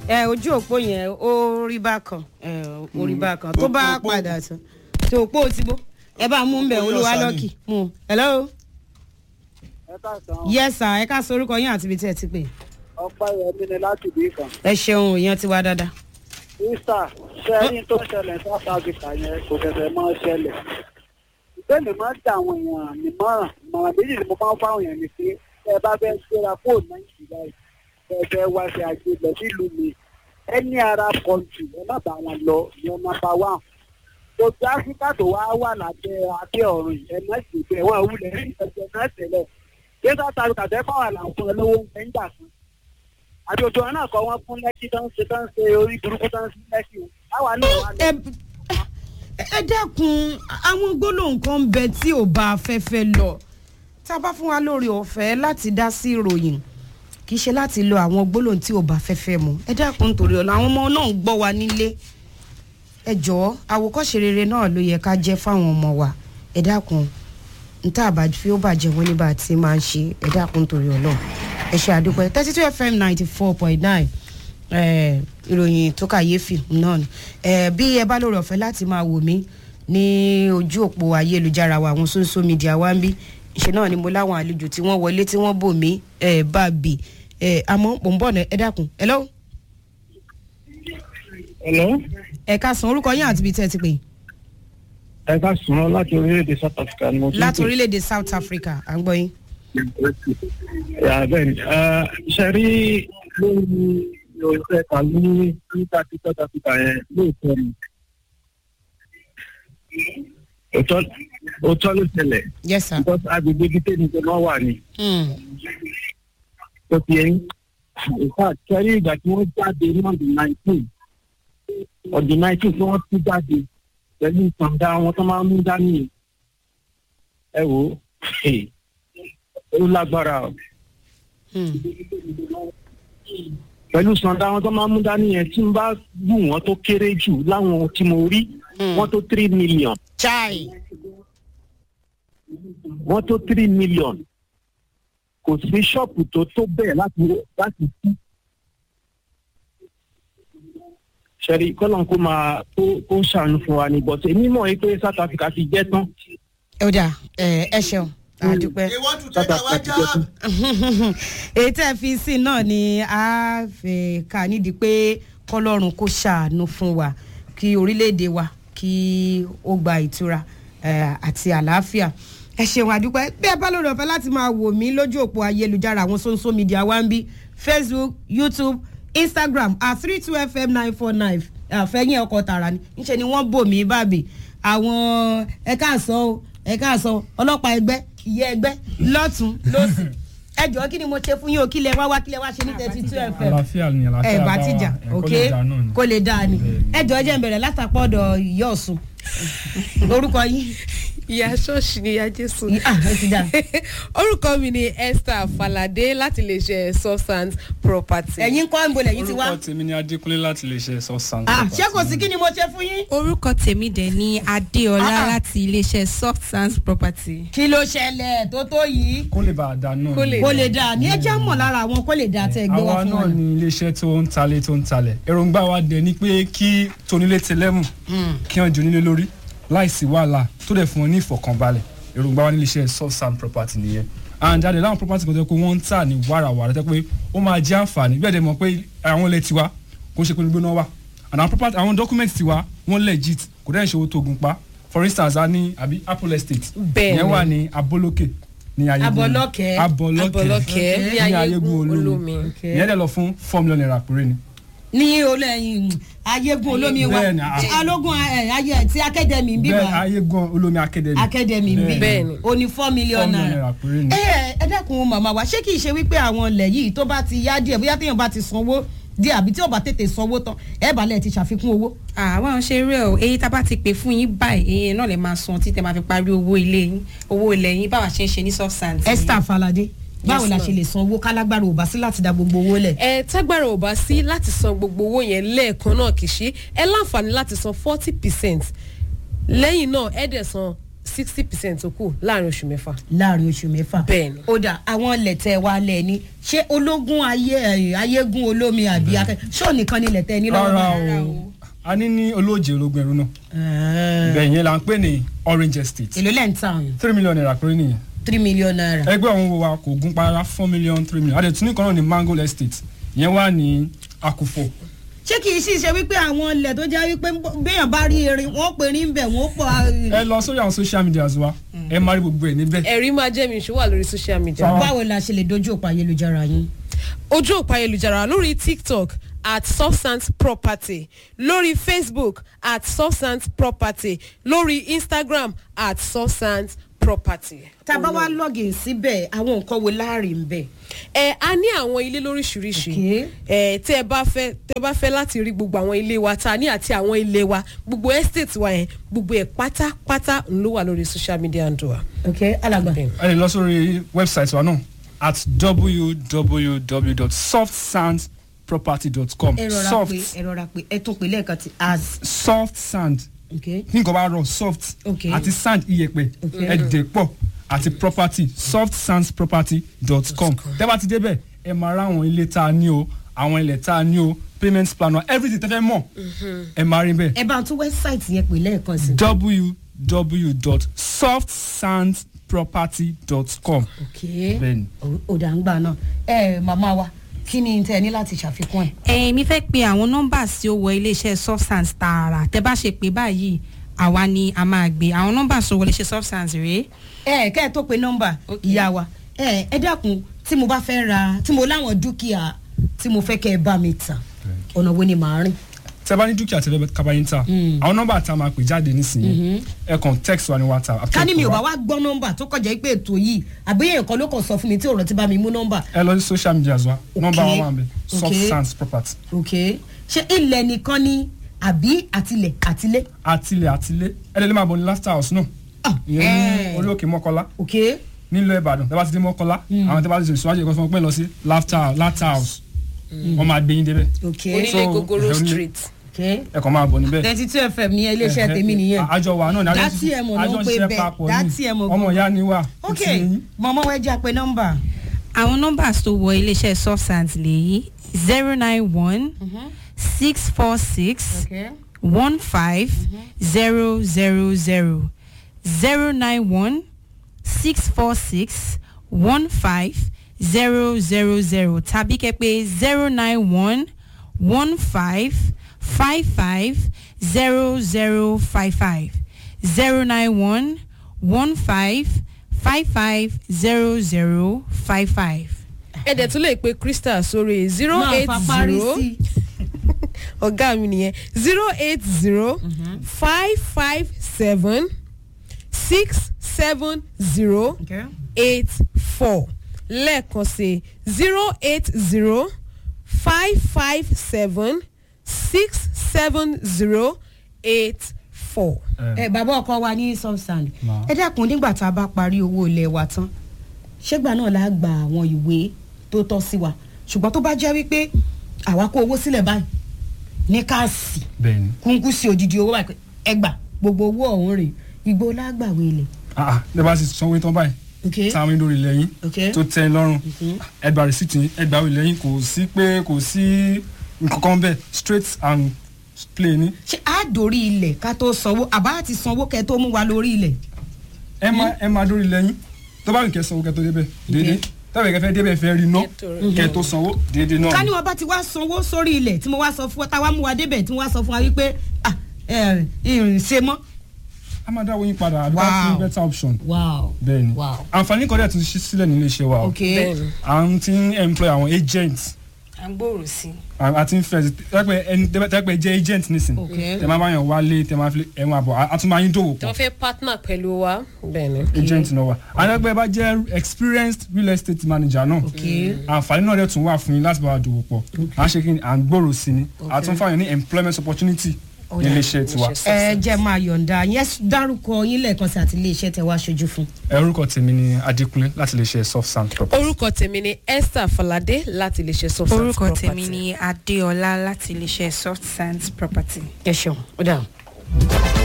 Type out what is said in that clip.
ẹ ojú òpó yẹn ó rí bákan ẹ ó rí bákan tó bá Òpó- padà tán tó òpó ti bó ẹ bá mú bẹ Òpó olúwa yọ̀ọ̀sà lọ́kì mú hello ẹ káàsán yes sir ẹ ká sọ orúkọ yín àti ibi tí ẹ ti pè ọpẹ́ yẹmí ni láti bí kan. ẹ ṣeun èèyàn ti wá dáadáa. easter sẹ́yìn tó ṣẹlẹ̀ south africa yẹn kò tẹ̀sẹ̀ mọ́ ṣẹlẹ̀. ìbéèrè máa ń ta àwọn èèyàn nímọ̀ràn ìmọ̀ràn méjì ni mo máa ń fáwọn èèyàn ní pé ẹ bá fẹ́ gbéra fóònù nàìjíríà yìí ẹ fẹ́ wá sí àjò lọ sílùú mi ẹni arab country ẹ má bá wọn lọ ní nọ́mbà one. gbogbo áfíríkà tó wá wà lábẹ́ abẹ́ ọ̀run yìí, ẹ má sì bẹ̀ wọ́n wulẹ̀ rí ìtọ́jú náà tẹ̀lẹ̀. kí south africa fẹ́ fáwọn àlàfo lówó ń bẹ́ ń gbà fún àbí ojú ọ̀nà kọ́ wọn fún lẹ́kí tó ń ṣe tó ń ṣe orí burúkú tó ń ṣe lẹ́kí o àwa náà wà lọ. ẹ ẹ dẹ́kun àwọn gbólóhùn kan ń bẹ tí ò bá afẹ́fẹ́ lọ tá a bá fún wa lórí ọ̀fẹ́ láti dá sí ìròyìn kì í ṣe láti lo àwọn gbólóhùn tí ò bá afẹ́fẹ́ mu ẹ dẹ́kun torí ọ̀la àwọn ọmọ náà ń gbọ́ wa nílé ẹ jọ̀ọ́ àwòkọ́ṣe rere náà ló yẹ ká jẹ́ fáwọn ọmọ wa ẹ dákun níta àbá fi ó bàjẹ́ wọn nígbà tí máa ń ṣe ẹ dákun torí ọlọ́run ẹ ṣe àdúpẹ́ thirty two fm ninety four point nine ìròyìn tó kàyéfì náà ni Eh, bí ẹ bá lórí ọ̀fẹ́ láti máa wò mí ní ojú òpó ayélujára wa àwọn social media wa ń bí ṣe náà ni mo láwọn àlejò tí wọ́n wọlé tí wọ́n bò mí eh, bá bì Eh, àmọ́ mò ń bọ̀ náà ẹ dákun hello ẹ̀lọ́ ẹ ká san orúkọ yín àti ibi tẹ́ ẹ ti pè ẹ ká sùn ọ́ láti orílẹ̀-èdè south africa ni mo ti ń láti pè. orílẹ̀-èdè south africa à ń gbọ́ yín. Yà, bẹ́ẹ̀ ni Eh, ṣe rí lórí ìròyìn ẹ̀ka ní níta tí south africa yẹn lóòótọ́ ni Òótọ́- òótọ́ ló ṣẹlẹ̀ yes sir. because agbègbè ibi tèmi tó máa wà ní Mm. tó fi ẹyin in fact kẹrí ìgbà tí wọ́n jáde ní ọdún nineteen ọdún nineteen tí wọ́n tún jáde pẹ̀lú ìtàǹdà wọn tó máa ń mú dání yìí. ẹ wò ó hey, ó lágbára o Mm. pẹ̀lú ìtàǹdà wọn tó máa ń mú dání yẹn tí n bá wù wọ́n tó kéré jù láwọn tí mo rí Mm. wọ́n tó three million chai. wọ́n tó three million kò sí ṣọ́ọ̀pù tó tó bẹ́ẹ̀ láti láti sí. ṣẹ́rí kọ́lọ́n kó máa kó kó ṣàánú fún wa ní bọ́tẹ̀ mímọ́ yìí pé south africa ti jẹ́ tán ó dà ẹ ẹ ṣeun àdúpẹ́. they want to south take our africa ti jẹ́ tán. job. èyí tẹ́ ẹ fi sí náà ni a fẹ́ ká nídìí pé kọ́lọ́run kó ṣàánú fún wa kí orílẹ̀-èdè wa kí ó gba ìtura eh, àti àlàáfíà ẹ ṣeun àdúpẹ́ bí ẹ bá lórí ọ̀fẹ́ láti máa wò mí lójú òpó ayélujára àwọn social media wa ń bí facebook youtube instagram at three two fm nine four nine àfẹ́yìn ọkọ̀ tààrà ni ńṣe ni wọ́n bò mí bàbí àwọn ẹ̀ka àsọ o ẹ̀ka àsọ ọlọ́pàá ẹgbẹ́ ìyẹ́ ẹgbẹ́ lọ́tún lọ́sì ẹ jọ̀ọ́ kí ni mo ṣe fún yín o kí lẹ wá wá kí lẹ wá ṣe ní thirty two fm àlàáfíà ni àlàáfíà ẹ bá bá wà ti jà ẹ kó ok lè dà náà ni. kó lè dáa ni ẹ jọ̀ọ́ jẹ́ n bẹ̀rẹ̀ látàpọ̀ ọ̀dọ̀ ìyá ọ̀sùn orúkọ yín ìyá ṣọ́ọ̀ṣì ni ìyá jésù. ah ẹ ti dà orúkọ mi ni esther falade láti lè ṣe substance property. ẹ̀yin kọ́ ń bolẹ̀ yín ti wá orúkọ tèmi ni adékúnlé láti lè ṣe sọ́sàn. ah ṣé kò sí kí ni mo ṣe fún yín orúkọ tèmi dẹ̀ ní adéọlá Ah, ah. láti iléeṣẹ́ soft sands property. kí ló ṣẹlẹ̀ tó tó yìí kó lè bá a dà náà Kó ni. lè kó lè dáa ní ẹ jẹ́ mọ̀ lára àwọn kó lè dáa tẹ́ ẹ gbé wá àwa fún wa náà ni iléeṣẹ́ tó ń talé tó ń talẹ̀ èròǹgbà wa dẹ̀ ni pé kí tonílé tẹlẹ́mù kí wọ́n jónílé lórí láìsí wàhálà tó dẹ̀ fún wọn ní ìfọ̀kànbalẹ̀ èròǹgbà wa ní iléeṣẹ́ sọ́sàn property nìyẹn and jáde láwọn property kan tó yẹ pé wọ́n ń tà ní wàràwàrà tó yẹ pé ó máa jẹ́ àǹfààní bẹ́ẹ̀ dẹ̀ mọ̀ pé àwọn ilẹ̀ tiwa kò ń ṣe pé gbóná wà and àwọn property àwọn document tiwa wọ́n legit kò dẹ́ ìṣòwò tó gun pa for instance a ní àbí apple estate Bẹ́ẹ̀ni. ìyẹn wà ní abolókè ní ayégun Abọ́lọ́kẹ́. abọ́lọ́kẹ́ ní ayégun olómi. ìyẹn dẹ̀ lọ fún four million naira péré ni. ní olóyin ayégun olómi wa Bẹ́ẹ̀ni, ah. alógun ẹ, ayé ti akademi ń bí bẹ́ẹ̀ wa ayégun olómi academy. akademi ń bí Bẹ́ẹ̀ni. o ní four million four million naira naira péré ni. ẹ ẹ dákun màmá wa ṣé kìí ṣe wípé àwọn ilẹ̀ yìí tó bá ti yá díẹ̀ bóyá téèyàn bá ti sanwó díẹ̀ àbí tí ò bá tètè sanwó tán ẹ balẹ̀ ti ṣàfikún owó. àwọn ṣe rẹ o èyí tá a bá ti pè fún yín báyìí èyí náà lè máa san títẹ máa fi parí owó ilé yín owó ilẹ̀ yín báwa ṣe ń ṣe ní soft sands. esther falade báwo Yes, la ma'am. ṣe lè san owó kálágbára ò bá sí láti da gbogbo owó lẹ̀. ẹ tágbára ò bá sí láti san gbogbo owó yẹn lẹ́ẹ̀kan náà kì í ṣe ẹ láǹfààní láti san forty percent lẹ́yìn náà ẹ dẹ̀ san sixty percent tó kù láàrin oṣù mẹ́fà. láàrin oṣù mẹ́fà. Bẹ́ẹ̀ni. ó dà àwọn lẹ̀tẹ̀ wa lẹ̀ ni ṣé ológun ayé ẹ̀, ayégún olómi àbí akẹ́ ṣó nìkan ni lẹ̀tẹ̀ ní lọ́wọ́ rárá báyìí? o a ní ní olóòjì ológun ẹrú náà Ẹ̀ẹ́. bẹ́ẹ̀ yẹn là ń pè ní orange estate èló lẹ́ ń ta ọ̀yàn three million naira péré nìyẹn three million naira. ẹgbẹ́ ọ̀hún wo wa kò gún para four million three million adé tún ní kan náà ní mango estate yẹn wà ní akufo ṣé kì í sì ṣe wípé àwọn ilẹ̀ tó jẹ́ wípé béèyàn bá rí erin wọ́n pè ní bẹ̀ wọ́n pọ̀ ẹ lọ sórí àwọn social media wa ẹ máa rí gbogbo ẹ níbẹ̀ ẹ̀rí máa jẹ́ mi ìṣó wà lórí social media. Fáwọn- báwo la ṣe lè dojú òpó ayélujára yín. ojú òpó ayélujára lórí tiktok at substance property lórí facebook at substance property lórí instagram at substance property. tá a bá wá login síbẹ̀ àwọn nǹkan wo láàrin ń bẹ̀. ẹ a ní àwọn ilé lóríṣiríṣi Okay. ẹ tẹ ẹ bá fẹ́ tẹ ẹ bá fẹ́ láti rí gbogbo àwọn ilé wa ta ní àti àwọn ilé wa gbogbo estate wa yẹn gbogbo ẹ pátápátá ń ló wà lórí social media and wa. ok alàgbà. Bẹ́ẹ̀ni. ẹ lè lọ sórí website wa náà at www.softsandproperty.com ẹ rọra soft pé ẹ rọra pé ẹ tún pé lẹ́ẹ̀kan tí as. soft sand ok ní nǹkan bá rọ soft Okay. àti sand iyẹ̀pẹ̀ Okay. ẹ̀dẹ̀ pọ̀ àti property softsandsproperty.com tẹ́ bá ti débẹ̀ ẹ máa rá àwọn ilé tá a ní o àwọn ilẹ̀ tá a ní o payment plan wa everything tẹ́ fẹ́ mọ̀ ẹ máa rí bẹ́ẹ̀ ẹ bá tún wẹ́bsáìtì yẹn pè lẹ́ẹ̀kan sí. www.softsandproperty.com ok bẹ́ẹ̀ni. òdà ń gbà náà ẹ màmá wa kí ni tẹ ẹ ní láti ṣàfikún ẹ. ẹ mi fẹ́ pe àwọn nọ́mbà tí ó wọ iléeṣẹ́ substance tààrà tẹ bá ṣe pé báyìí àwa ni a máa gbé àwọn nọ́mbà tó wọ iléeṣẹ́ substance rèé ẹ kẹ́ ẹ tó pe nọ́mbà Ok. ìyá wa ẹ ẹ dákun tí mo bá fẹ́ ra tí mo láwọn dúkìá tí mo fẹ́ kẹ́ ẹ bá mi tà ọ̀nà wo ni màá rìn. tẹ́ bá ní dúkìá tẹ́lẹ̀ bẹ́ẹ̀ kábàáyé ń tà àwọn nọ́mbà tá a máa pè jáde nísìnyí ẹ kàn text wa ní whatsapp àti ká ní mi ò pè bá wá. wá gbọ́ nọ́mbà tó kọjá pé ètò yìí àbíyẹ̀ nǹkan ló kàn sọ fún mi tí ọ̀rọ̀ ti bá mi mú nọ́mbà. ẹ lọ sí social media wa nọ́mbà wa wà ń bẹ Ok. soft sands property ok ṣé ilẹ̀ nìkan ni àbí àtilẹ̀ àtilẹ̀. àtìlẹ̀ àtìlẹ̀ ẹ lè lè máa bọ̀ ní laughter house náà Ah, ìyẹn ní eh. orí òkè mọ́kọ́lá ok nílùú ìbàdàn tẹ́ bá ti dé mọ́kọ́lá àwọn tẹ́ bá ti ṣe ìṣúwájú ẹ̀kọ́ fún wọn pé lọ sí laughter laughter house wọ́n máa gbé yín débẹ̀ ok onílé So, gogoro ẹ onílé- street. ok ẹ kàn máa bọ̀ níbẹ̀. thirty two fm ní iléeṣẹ́ tèmi nìyẹn. àjọ wa náà ní àjọ Dátì ẹ̀ mọ̀ ló ń àjọ pè ṣiṣẹ́ bẹ́ẹ̀. papọ̀ Dátì ẹ̀ ní mọ̀ ọmọ gan. ìyá ni wà. ok Ti yín. mọ̀mọ́ wẹ́ẹ́ jẹ́ pé nọ́mbà. àwọn nọ́mbà tó wọ iléeṣẹ́ substance lèyí zero nine one six four six ok one five zero zero zero zero nine one six four six one five zero zero zero tàbí kẹ́pẹ́ zero nine one one five five five zero zero five five zero nine one one five five five zero zero five five. ẹ dẹ̀ tún lè pe crystal sórí zero máa eight fa parí zero sí ọ̀gá mi nìyẹn zero eight zero five five seven six seven zero ok eight four lẹ́ẹ̀kan sí zero eight zero five five seven six seven zero eight four. ẹ bàbá ọkọ wa ní substand Ma. ẹ dákun nígbà tá a bá parí owó ilé wa tán ṣégbà náà la gba àwọn ìwé tó tọ́ sí wa ṣùgbọ́n tó bá jẹ́ wípé àwa kó owó sílẹ̀ báyìí ní káàsì bẹ́ẹ̀ni kúnkún sí odidi owó báyìí pé ẹ gbà gbogbo owó ọ̀hún rè igbó lágbàwé ilẹ̀ ah ah ní bá ti sanwó tán báyìí ok táwọn yín lórí ilẹ̀ yín ok tó tẹ́ ẹ lọ́rùn ẹgbàá rìsíìtì yín ẹgbàá ilẹ̀ yín kò sí pé kò sí nǹkan kan bẹ́ẹ̀ straight and plain ni ṣé a dórí ilẹ̀ ká tó sanwó àbá ti sanwó kẹ́ tó mú wa lórí ilẹ̀ ẹ máa ẹ máa lórí ilẹ̀ yín tó bá nìkẹ́ sanwó kẹ́ tó débẹ̀ déédéé tọ́wọ́ kẹ́ fẹ́ débẹ̀ fẹ́ rí ná kẹ́ tó sanwó déédéé náà ká ní ni. wọn bá ti wá sanwó sórí ilẹ̀ tí mo wá sọ fún wa táwa mú wa débẹ̀ tí mo wá sọ fún wa wípé ah ẹ ìrìn ṣe mọ́. a máa dáwọ́ yín padà àdúgbò Wow. fún better option wow bẹ́ẹ̀ni wow àǹfààní kan dẹ̀ tún ṣí sílẹ̀ nílé iṣẹ́ wa o ok bẹ́ẹ̀ni à ń ti ń employ àwọn agents à ń gbòòrò sí i. à ti ń fẹ́ tẹ́pẹ́ ẹni tẹ́pẹ́ jẹ́ agent nísìn ok tẹ́ máa bá yàn wálé tẹ́ máa fi ẹ̀wọ̀n àbọ̀ a tún máa yín dòwò tí pọ̀ wọ́n fẹ́ partner pẹ̀lú wa bẹ́ẹ̀ni. agent náà wà àtẹ́pẹ́ bá jẹ́ experienced real estate manager náà ok àǹfààní náà dẹ̀ tún wà fún yín láti bá wa dòwò pọ̀ à ń ṣe kí ni à ń gbòòrò sí ni à tún fáwọn ní employment opportunity nílé iṣẹ́ tiwa ẹ jẹ́ máa yọ̀ǹda yẹn dárúkọ yín lẹ́ẹ̀kan sí àti iléeṣẹ́ tẹ wá aṣojú fún. orúkọ tèmi ni adékúnlé láti lè ṣe soft sand property. orúkọ tèmi ni esther falade láti lè ṣe substance orúkọ property. tèmi ni adéọlá láti iléeṣẹ́ soft sands property. ẹ ṣeun ó dà.